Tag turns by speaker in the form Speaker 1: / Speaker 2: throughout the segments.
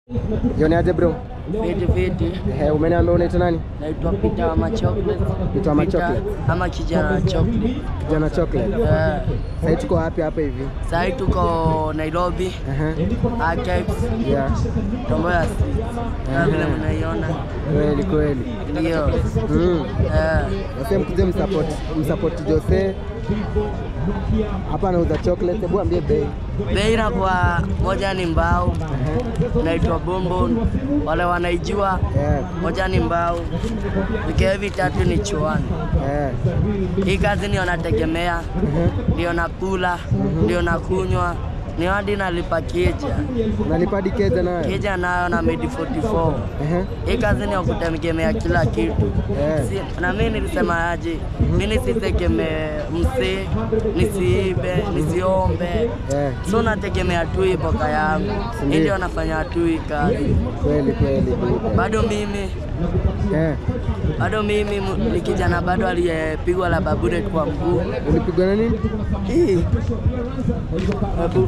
Speaker 1: Jioni aje bro?
Speaker 2: Fiti fiti,
Speaker 1: Eh, umeniambia unaitwa nani?
Speaker 2: naitwa Peter ama Chocolate.
Speaker 1: Peter ama
Speaker 2: Peter
Speaker 1: Chocolate.
Speaker 2: ama kijana wa chocolate.
Speaker 1: Kijana chocolate.
Speaker 2: Eh,
Speaker 1: Sasa tuko wapi hapa hivi?
Speaker 2: Sahii tuko Nairobi
Speaker 1: Aha.
Speaker 2: Archives,
Speaker 1: Yeah.
Speaker 2: Tomboya Street. Kama vile mnaiona
Speaker 1: Kweli kweli.
Speaker 2: ndio.
Speaker 1: Mm.
Speaker 2: Eh,
Speaker 1: Nasema mkuje msupport msupport Jose. Hapa anauza chocolate. Hebu ambie bei.
Speaker 2: bei inakuwa moja ni mbao,
Speaker 1: Aha.
Speaker 2: inaitwa bonbon, wale wanaijua
Speaker 1: Yeah.
Speaker 2: moja ni mbao, vikiwa vitatu ni chuani.
Speaker 1: Eh.
Speaker 2: Hii kazi ndio nategemea,
Speaker 1: Aha.
Speaker 2: ndio nakula, ndio nakunywa, ni hadi nalipa kija
Speaker 1: Unalipa hadi keja nayo?
Speaker 2: kija nayo na medi 44
Speaker 1: Aha.
Speaker 2: hii kazi ni ya kutegemea kila kitu
Speaker 1: Eh.
Speaker 2: si, na mimi nilisema aje, mimi nisitegemee msee, nisiibe, nisiombe,
Speaker 1: Eh.
Speaker 2: so nategemea tu hii boka yangu, hii
Speaker 1: Ndiyo.
Speaker 2: ndio nafanya tu hii kazi.
Speaker 1: Kweli kweli. Buda.
Speaker 2: Bado mimi
Speaker 1: Eh.
Speaker 2: bado mimi mu- ni kijana bado aliyepigwa la baburet kwa mguu
Speaker 1: Ulipigwa na nini?
Speaker 2: hii Babu.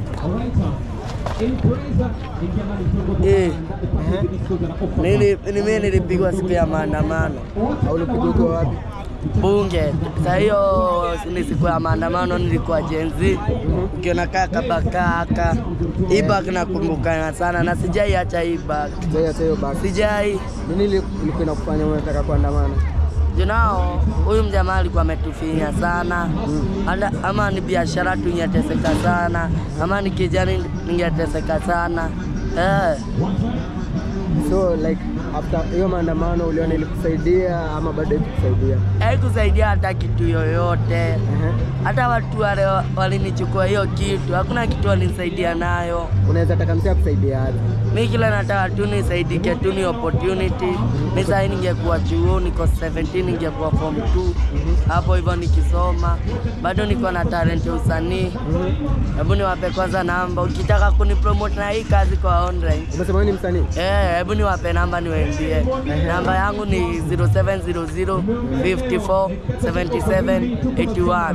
Speaker 2: Eh,
Speaker 1: Aha.
Speaker 2: nili- ni mimi nilipigwa siku ya maandamano
Speaker 1: Au ulipigwa ukiwa wapi?
Speaker 2: bunge. Saa hiyo ni siku ya maandamano, nilikuwa jenzi, ukiona kaka bakaka hii bag nakumbukana sana na sijai acha hii bag,
Speaker 1: Sijai hata hiyo basi.
Speaker 2: sijai
Speaker 1: Nini ili- ilikuwa inakufanya unataka kuandamana?
Speaker 2: junao. Huyu mjamaa alikuwa ametufinya sana Ala, ama ni biashara tungeteseka sana, ama ni kijani ningeteseka sana eh.
Speaker 1: So like after hiyo maandamano uliona ilikusaidia ama bado ikukusaidia?
Speaker 2: Haikusaidia hata kitu yoyote,
Speaker 1: Aha.
Speaker 2: hata watu wale wa- walinichukua hiyo kitu, hakuna kitu walinisaidia nayo.
Speaker 1: Unaweza taka msia kusaidia aje?
Speaker 2: Mi kila nataka tu nisaidike tu ni opportunity. Mi sahi ningekuwa chuo, niko 17 ningekuwa form 2 hapo hivyo nikisoma, bado niko na talent ya usanii. Hebu niwape kwanza namba, ukitaka kunipromote na hii kazi kwa online
Speaker 1: Umesema wewe ni msanii?
Speaker 2: Eh, hebu niwape namba niwaambie. Namba yangu ni 0700 54 77 81.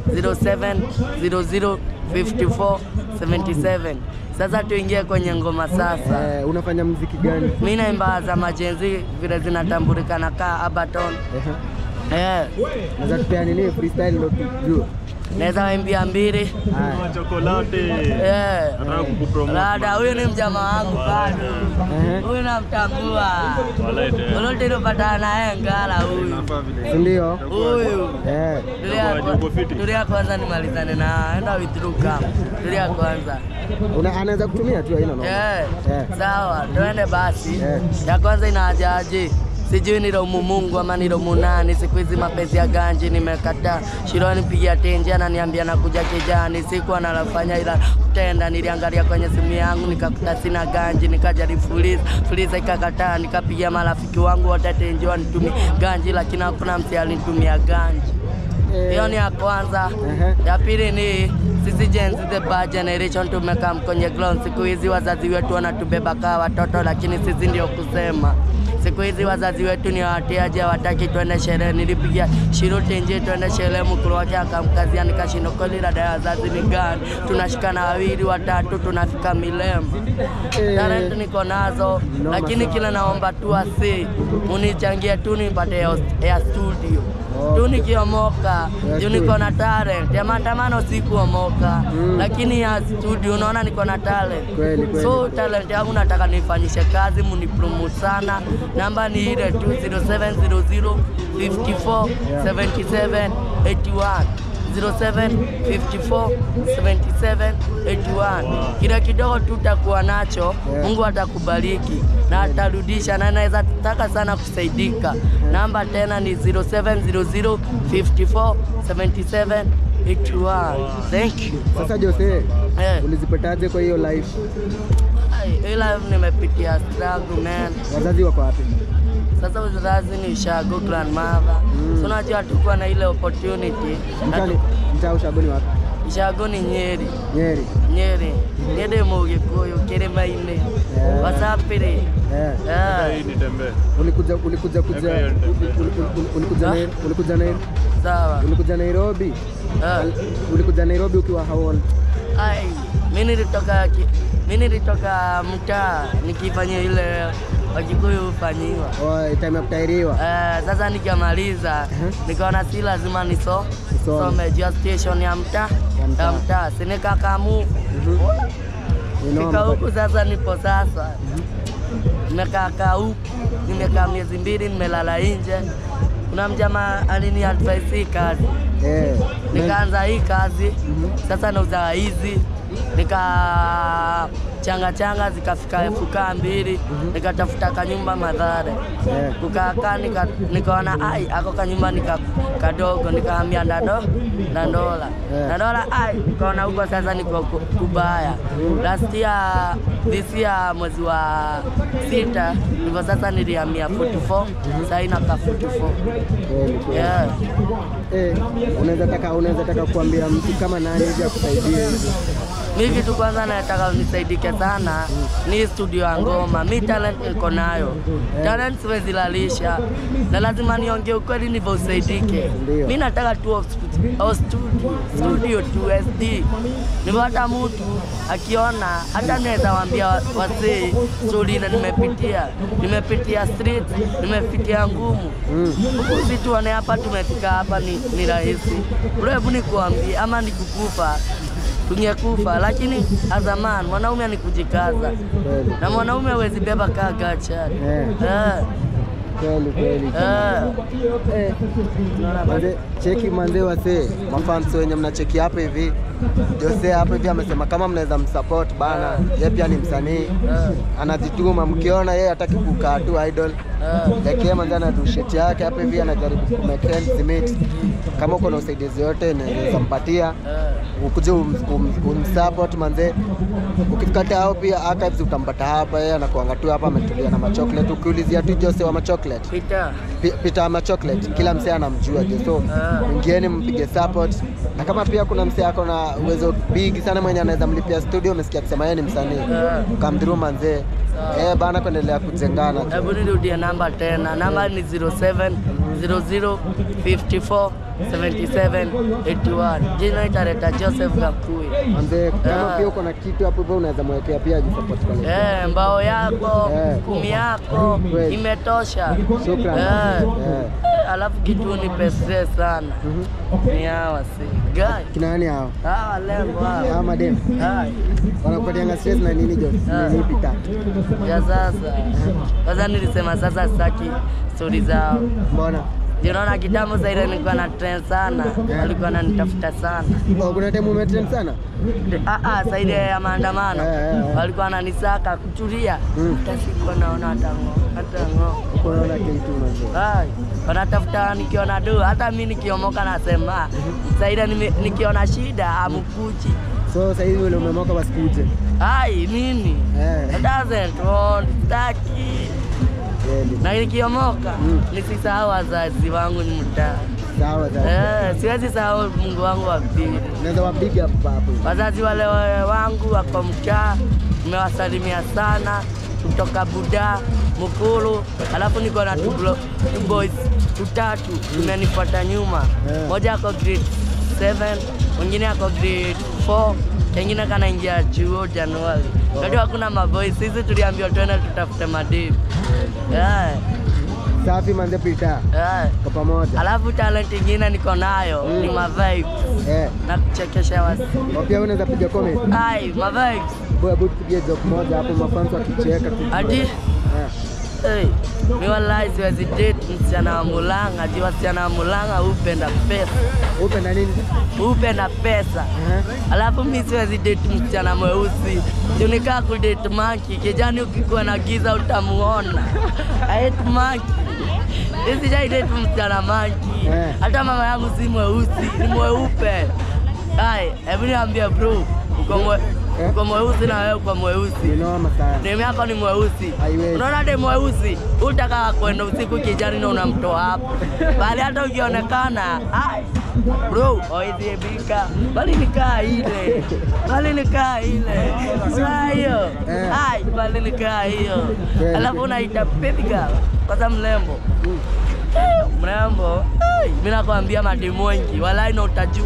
Speaker 2: 0700 54 77. Sasa tuingie kwenye ngoma sasa.
Speaker 1: Eh, unafanya muziki gani?
Speaker 2: Mimi naimba za majenzi vile zinatambulikana kaa Abaton.
Speaker 1: Ehe.
Speaker 2: Eh,
Speaker 1: Unaweza tupea nini freestyle ndio tujue.
Speaker 2: naweza waimbia mbili.
Speaker 1: Haya.
Speaker 3: chokolate
Speaker 2: Eh.
Speaker 3: nataka kukupromote
Speaker 2: Rada, huyu ni mjamaa wangu bado.
Speaker 1: Ehe.
Speaker 2: Huyu namtambua.
Speaker 3: Walete.
Speaker 2: Olote ilopatana naye ngala huyu.
Speaker 1: Si ndio?
Speaker 2: Huyu.
Speaker 1: Eh.
Speaker 2: Tulia
Speaker 3: Uko
Speaker 2: kwa-
Speaker 3: fiti?
Speaker 2: tulia kwanza nimalizane na enda withdraw kama. Tulia kwanza.
Speaker 1: Una, anaweza kutumia tu haina noma.
Speaker 2: Eh.
Speaker 1: Eh.
Speaker 2: Sawa, tuende basi.
Speaker 1: Eh.
Speaker 2: Ya kwanza inajaje? Sijui ni romu Mungu ama ni romu nani. Siku hizi mapenzi ya ganji nimekataa. Shironi pigia tenje ananiambia nakuja kijani. Sikuwa nalafanya ila kutenda. Niliangalia kwenye simu yangu nikakuta sina ganji, nikajaribu fuliza fuliza ikakataa. Nikapigia marafiki wangu wote tenje wanitumie ganji, lakini hakuna msi alinitumia ganji.
Speaker 1: Eh.
Speaker 2: Hiyo ni ya kwanza.
Speaker 1: Ehe.
Speaker 2: Ya pili ni sisi Gen Z the bad generation tumekaa kwenye ground. Siku hizi wazazi wetu wanatubeba kaa watoto, lakini sisi ndio kusema. Siku hizi wazazi wetu ni watiaji, hawataki twende sherehe. Nilipigia shiruti nje twende sherehe, mkulu wake akamkazia, nikashindwa kweli, dada ya wazazi ni gani? Tunashikana wawili watatu, tunafika Milemba.
Speaker 1: Eh.
Speaker 2: Talent niko nazo,
Speaker 1: Noma
Speaker 2: lakini
Speaker 1: sana.
Speaker 2: kile naomba tu asi unichangie tu nipate ya ya studio
Speaker 1: Oh.
Speaker 2: tu nikiomoka
Speaker 1: Ya
Speaker 2: juu
Speaker 1: studio.
Speaker 2: niko na talent ya maandamano sikuomoka
Speaker 1: Mm. lakini
Speaker 2: lakini ya studio unaona niko na talent
Speaker 1: Kweli, kweli.
Speaker 2: so talent yangu nataka nifanyishe kazi munipromote sana namba ni ile tu 0700 54 77 81 07 54 77 81 kile kidogo tu utakuwa nacho
Speaker 1: Yeah.
Speaker 2: Mungu atakubariki na atarudisha, na naweza taka sana kusaidika. Namba tena ni 0700 54 77 81. Thank you.
Speaker 1: Sasa Jose,
Speaker 2: Eh,
Speaker 1: ulizipataje kwa hiyo life?
Speaker 2: ai, ila nimepitia struggle man.
Speaker 1: Wazazi wako wapi?
Speaker 2: Sasa uzazi ni ushago grandmother. So unajua tukuwa na ile opportunity. Na
Speaker 1: Mtani
Speaker 2: tu-
Speaker 1: mtaa ushagoni wapi?
Speaker 2: Ushago ni Nyeri.
Speaker 1: Nyeri.
Speaker 2: Nyeri. Nyeri Mugikuyu Kirimaine.
Speaker 1: Yeah.
Speaker 2: Wasapiri.
Speaker 1: Eh.
Speaker 2: Eh,
Speaker 3: hii nitembee
Speaker 1: Ulikuja ulikuja kuja
Speaker 3: Eka hiyo
Speaker 1: ul- ul- ul- ulikuja
Speaker 2: Ah?
Speaker 1: Nai- ulikuja Nai-
Speaker 2: sawa.
Speaker 1: ulikuja Nairobi?
Speaker 2: Eh.
Speaker 1: Ulikuja Nairobi ukiwa how old?
Speaker 2: Ai, mimi nilitoka ki- Mi nilitoka mtaa nikifanya ile Wakikuyu hufanyiwa.
Speaker 1: Oh, time ya kutairiwa.
Speaker 2: Eh, sasa nikamaliza nikaona si lazima niso
Speaker 1: Usome.
Speaker 2: some juu ya station ya mtaa
Speaker 1: Ya mtaa.
Speaker 2: ya mtaa sinikakamu
Speaker 1: Inoma.
Speaker 2: fika huku sasa nipo sasa nimekaa huku nimekaa miezi mbili nimelala nje kuna mjamaa alini advise hii kazi
Speaker 1: Eh.
Speaker 2: nikaanza hii kazi sasa nauza hizi nika changa changa zikafika elfu kaa mbili nikatafuta kanyumba madhare
Speaker 1: Eh.
Speaker 2: kukakaa nika, nikaona ai ako kanyumba nika kadogo nikaambia ndado ndandola
Speaker 1: Eh.
Speaker 2: ndandola ai nikaona huko sasa niko ku- kubaya last year this year mwezi wa sita ndivyo sasa nilihamia 44 sasa inaka 44
Speaker 1: Kweli, kweli.
Speaker 2: yeah.
Speaker 1: Eh, unaweza taka unaweza taka kuambia mtu kama nani hivi akusaidie hivi.
Speaker 2: Mi kitu kwanza nataka nisaidike sana ni studio ya ngoma. Mi talent niko nayo, talent siwezi lalisha, na lazima niongee ukweli ndivyo usaidike.
Speaker 1: Ndio.
Speaker 2: Mi nataka tu hosp- au studio, studio tu SD, ndivyo hata mtu akiona, hata naweza waambia wa- wasee stori ile nimepitia, nimepitia street, nimepitia ngumu
Speaker 1: Mm.
Speaker 2: huku si tuone hapa tumefika hapa ni, ni rahisi bro, hebu nikuambie ama nikukufa tungekufa, lakini azaman mwanaume ni kujikaza
Speaker 1: Kweli.
Speaker 2: na mwanaume hawezi beba kaa gacha
Speaker 1: Eh.
Speaker 2: eh,
Speaker 1: Kweli kweli.
Speaker 2: eh.
Speaker 1: Eh. Manze, cheki manze wase mafans wenye mnacheki hapa hivi Jose hapa hivi amesema kama mnaweza msupport bana, yeye pia ni msanii anajituma, mkiona yeye hataki kukaa tu idol lakini manze ana shit yake hapa hivi anajaribu ku make ends meet. Kama uko na usaidizi yote naweza mpatia ukuje um, um, umsupport manze. Ukifika hao pia archives utampata hapa, yeye anakuanga tu hapa ametulia na machocolate. Ukiulizia tu Jose wa machocolate
Speaker 2: Peter,
Speaker 1: Pi- Peter ama chocolate kila msee anamjua je, so
Speaker 2: Ah.
Speaker 1: ingieni mpige support, na kama pia kuna msee ako na uwezo big sana mwenye anaweza mlipia studio, umesikia akisema yeye ni msanii,
Speaker 2: Ah.
Speaker 1: come through manzee, eh bana, kuendelea kujengana tu.
Speaker 2: hebu nirudie namba tena, namba ni 07 00 54 77 81. Jina italeta Joseph Gakui.
Speaker 1: manzee, kama
Speaker 2: Ah.
Speaker 1: pia uko na kitu hapo hivyo unaweza mwekea pia ajisupport kwa
Speaker 2: Eh, mbao yako
Speaker 1: Eh.
Speaker 2: kumi yako
Speaker 1: Kweli.
Speaker 2: imetosha.
Speaker 1: Shukran.
Speaker 2: Eh.
Speaker 1: Eh.
Speaker 2: Eh, Alafu kitu ni pesa sana
Speaker 1: Mhm.
Speaker 2: ni hawa si gai
Speaker 1: Kina nani hao?
Speaker 2: hawa lengo
Speaker 1: Hao
Speaker 2: hawa
Speaker 1: madem
Speaker 2: Hai.
Speaker 1: wanakupatianga stress na nini jo?
Speaker 2: Ah.
Speaker 1: Nini pita?
Speaker 2: ya sasa. Kwanza nilisema sasa sitaki stori zao.
Speaker 1: Mbona?
Speaker 2: Ndio naona kitambo sasa ile nilikuwa na trend sana, walikuwa wananitafuta sana.
Speaker 1: Oh, kuna time umetrend sana?
Speaker 2: Ah ah, sasa ile ya maandamano
Speaker 1: Eh, eh, eh.
Speaker 2: walikuwa wananisaka kutulia.
Speaker 1: Mm.
Speaker 2: Hata sikuwa naona hata ng'o, hata ng'o.
Speaker 1: Uko unaona kitu manzee.
Speaker 2: Hai, wanatafuta nikiona do, hata mi nikiomoka nasema saida, nime- nikiona shida amkuchi.
Speaker 1: So sasa hivi ule umemoka basi kuje.
Speaker 2: Hai, nini?
Speaker 1: Eh.
Speaker 2: It doesn't want, sitaki.
Speaker 1: Kweli.
Speaker 2: Na nikiomoka
Speaker 1: Mm.
Speaker 2: nisisahau wazazi wangu ni mtaa.
Speaker 1: Sawa sawa.
Speaker 2: Eh, siwezi sahau Mungu wangu wa pili.
Speaker 1: Unaweza wapiga hapo hapo.
Speaker 2: Wazazi wale wa- wangu wako mtaa, nimewasalimia sana kutoka Buda Mukulu, alafu niko na two blo- two boys tutatu tumenifuata nyuma,
Speaker 1: Yeah.
Speaker 2: moja ako grade 7 mwingine ako grade 4 kengine kanaingia chuo Januari. Kati hakuna maboys, sisi tuliambiwa twende tutafute mademu yeah,
Speaker 1: Safi manze pita.
Speaker 2: yeah.
Speaker 1: Kwa pamoja.
Speaker 2: Alafu talent ingine niko nayo
Speaker 1: Mm.
Speaker 2: ni mavibes
Speaker 1: Eh.
Speaker 2: na kuchekesha wasi.
Speaker 1: Kwa pia unaweza piga comment.
Speaker 2: Ai, mavibes
Speaker 1: Boya good kupiga joke moja hapo mafans wakicheka tu.
Speaker 2: Ati?
Speaker 1: Eh.
Speaker 2: Hey, mi wallahi siwezi date msichana wa Mulanga, ati wasichana wa Mulanga hupenda pesa,
Speaker 1: Upenda nini?
Speaker 2: hupenda pesa.
Speaker 1: Eh.
Speaker 2: Alafu mi siwezi date msichana mweusi, junikaa kudate maki kijani, ukikuwa na giza utamuona. I hate maki. Mi sijai date msichana maki,
Speaker 1: Eh.
Speaker 2: hata mama yangu si mweusi, ni mweupe. Hai, hebu niambie bro, uko mwe,
Speaker 1: Eh.
Speaker 2: uko mweusi na wewe uko mweusi
Speaker 1: Ni noma sana.
Speaker 2: demu yako ni mweusi,
Speaker 1: Haiwezi.
Speaker 2: unaona demu mweusi utaka kwenda usiku kijani na unamtoa hapo bali, hata ukionekana ai, bro oidhiebika bali nikaa ile bali nikaa ile saa hiyo
Speaker 1: Eh.
Speaker 2: ai bali nikaa hiyo,
Speaker 1: Kweli.
Speaker 2: alafu unaita baby girl kwanza mlembo
Speaker 1: Mm.
Speaker 2: Eh, mrembo mi nakwambia mademu wengi walai na utajua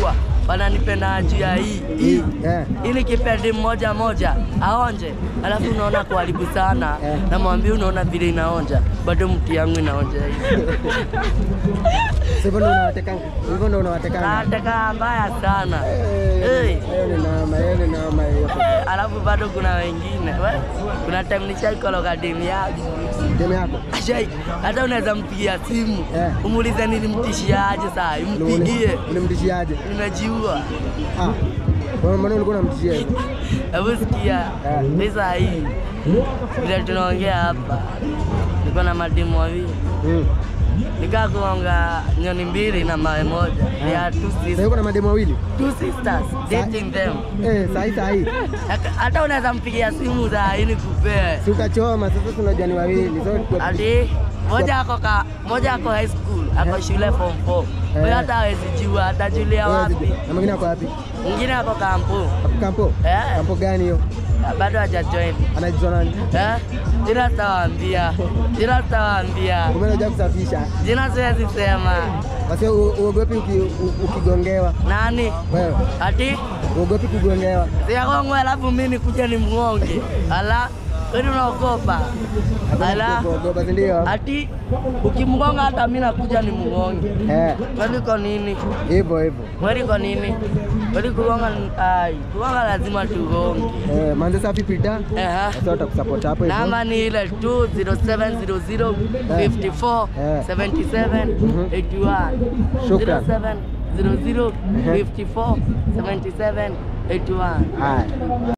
Speaker 2: wananipenda juu ya hii hii
Speaker 1: Eh.
Speaker 2: hii nikipendi mmoja moja aonje, alafu unaona kuharibu sana
Speaker 1: Eh.
Speaker 2: namwambia, unaona vile inaonja, bado mti yangu inaonja hivi
Speaker 1: So hivyo ndo unawateka hivyo ndo unawatekanga.
Speaker 2: nataka mbaya sana
Speaker 1: Eh,
Speaker 2: hey.
Speaker 1: Hiyo ni noma, hiyo ni noma hiyo.
Speaker 2: Alafu bado kuna wengine we, kuna time nishaikologa demu yangu
Speaker 1: Demu yako.
Speaker 2: Ashai, hata unaweza mpigia simu
Speaker 1: Eh.
Speaker 2: umuulize nilimtishiaje saa hii, mpigie,
Speaker 1: Ulimtishiaje?
Speaker 2: nimejiua.
Speaker 1: Ah. Wewe mbona ulikuwa unamtishia hivyo?
Speaker 2: Hebu sikia,
Speaker 1: Eh.
Speaker 2: mi saa hii vile tunaongea hapa, niko na mademu wawili
Speaker 1: Mm.
Speaker 2: nikaa kuonga nyoni mbili na mawe moja. They are two
Speaker 1: Sasa
Speaker 2: sisters,
Speaker 1: uko na mademu wawili?
Speaker 2: two sisters dating them.
Speaker 1: Eh, sahi sahi.
Speaker 2: Hata- Hata unaweza mpigia simu saa hii nikupee
Speaker 1: Si ukachoma sasa tunajua ni wawili. So kwa-
Speaker 2: ati moja ako ka moja ako high school ako
Speaker 1: Eh.
Speaker 2: shule form 4
Speaker 1: Eh.
Speaker 2: huyo hata hawezi jua atajulia
Speaker 1: Eh,
Speaker 2: wapi
Speaker 1: Na mwingine ako wapi?
Speaker 2: mwingine ako kampu
Speaker 1: Hapo kampo?
Speaker 2: Eh.
Speaker 1: Kampo gani hiyo?
Speaker 2: bado hajajoin
Speaker 1: Anaitwa nani?
Speaker 2: eh jina sitawaambia jina sitawaambia
Speaker 1: Kumbe unajua kusafisha.
Speaker 2: jina siwezi sema
Speaker 1: Basi u- uogopi uki- u- ukigongewa.
Speaker 2: nani
Speaker 1: Wewe
Speaker 2: ati
Speaker 1: uogopi kugongewa.
Speaker 2: siakongwe alafu mi nikuja ni mngonge ala weni unaogopa ala
Speaker 1: Kuogopa si ndio?
Speaker 2: ati ukimgonga hata mi nakuja ni mngonge
Speaker 1: Eh,
Speaker 2: weliko nini
Speaker 1: hivyo hivyo.
Speaker 2: Kweli kwa nini? Kweli kugonga ai, kugonga lazima tugonge.
Speaker 1: Eh, manze safi pita.
Speaker 2: Ehe.
Speaker 1: Sasa utakusupport hapo hivyo.
Speaker 2: Namba ni ile 20700 54
Speaker 1: Eh.
Speaker 2: 77
Speaker 1: Mhm.
Speaker 2: 81.
Speaker 1: Shukran.
Speaker 2: 0700 54 77 81.
Speaker 1: Haya.